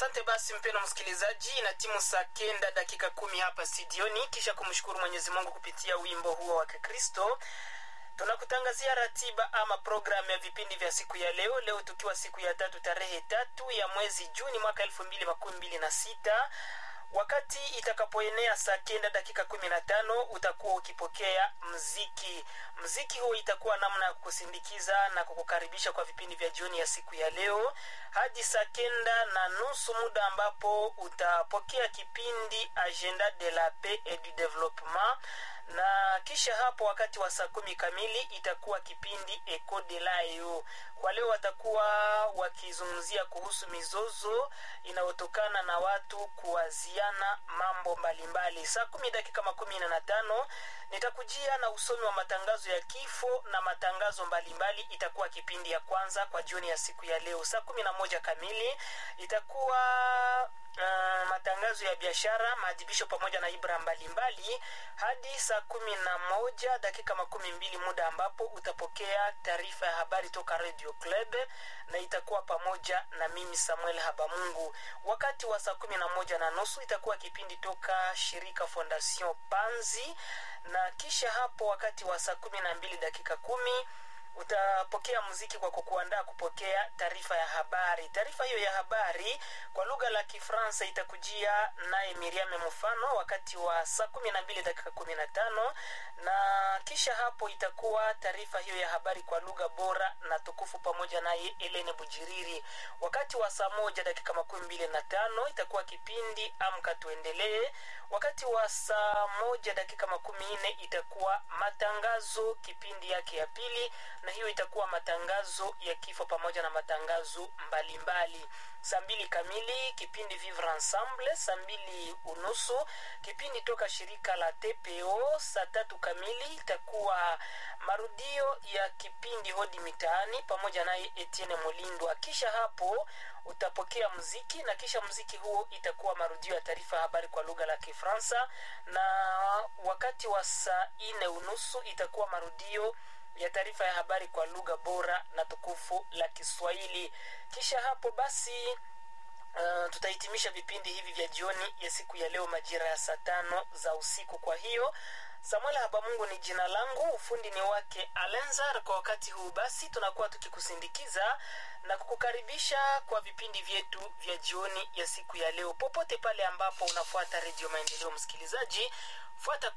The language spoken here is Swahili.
asante basi mpeno msikilizaji na timu saa kenda dakika kumi hapa studioni kisha kumshukuru mwenyezi mungu kupitia wimbo huo wa kikristo tunakutangazia ratiba ama programu ya vipindi vya siku ya leo leo tukiwa siku ya tatu tarehe tatu ya mwezi juni mwaka elfu mbili makumi mbili na sita wakati itakapoenea saa kenda dakika kumi na tano utakuwa ukipokea mziki mziki huo itakuwa namna ya kukusindikiza na kukukaribisha kwa vipindi vya jioni ya siku ya leo hadi saa kenda na nusu muda ambapo utapokea kipindi agenda de la paix et du développement na kisha hapo wakati wa saa kumi kamili itakuwa kipindi eco de layo kwa leo watakuwa wakizungumzia kuhusu mizozo inayotokana na watu kuwaziana mambo mbalimbali saa kumi dakika makumi na tano nitakujia na usomi wa matangazo ya kifo na matangazo mbalimbali itakuwa kipindi ya kwanza kwa jioni ya siku ya leo saa kumi na moja kamili itakuwa uh, matangazo ya biashara maadhibisho pamoja na ibra mbalimbali hadi saa kumi na moja dakika makumi mbili muda ambapo utapokea taarifa ya habari toka radio club na itakuwa pamoja na mimi samuel habamungu wakati wa saa kumi na moja na nusu itakuwa kipindi toka shirika fondation panzi na kisha hapo wakati wa saa kumi na mbili dakika kumi utapokea muziki kwa kukuandaa kupokea taarifa ya habari taarifa hiyo ya habari kwa lugha la kifransa itakujia naye miriame mfano wakati wa saa kumi na mbili dakika kumi na tano na kisha hapo itakuwa taarifa hiyo ya habari kwa lugha bora na tukufu pamoja naye elene bujiriri wakati wa saa moja dakika makumi mbili na tano itakuwa kipindi amka tuendelee wakati wa saa moja dakika makumi nne itakuwa matangazo kipindi yake ya pili na hiyo itakuwa matangazo ya kifo pamoja na matangazo mbalimbali saa mbili kamili kipindi vivre ensemble saa mbili unusu kipindi toka shirika la tpo saa tatu kamili itakuwa marudio ya kipindi hodi mitaani pamoja naye etienne molindwa kisha hapo utapokea mziki na kisha mziki huo itakuwa marudio ya taarifa ya habari kwa lugha la kifransa na wakati wa saa nne unusu itakuwa marudio ya taarifa ya habari kwa lugha bora na tukufu la kiswahili kisha hapo basi uh, tutahitimisha vipindi hivi vya jioni ya siku ya leo majira ya saa tano za usiku kwa hiyo samuel habamungu ni jina langu ufundi ni wake alenzar kwa wakati huu basi tunakuwa tukikusindikiza na kukukaribisha kwa vipindi vyetu vya jioni ya siku ya leo popote pale ambapo unafuata redio maendeleo msikilizaji fuata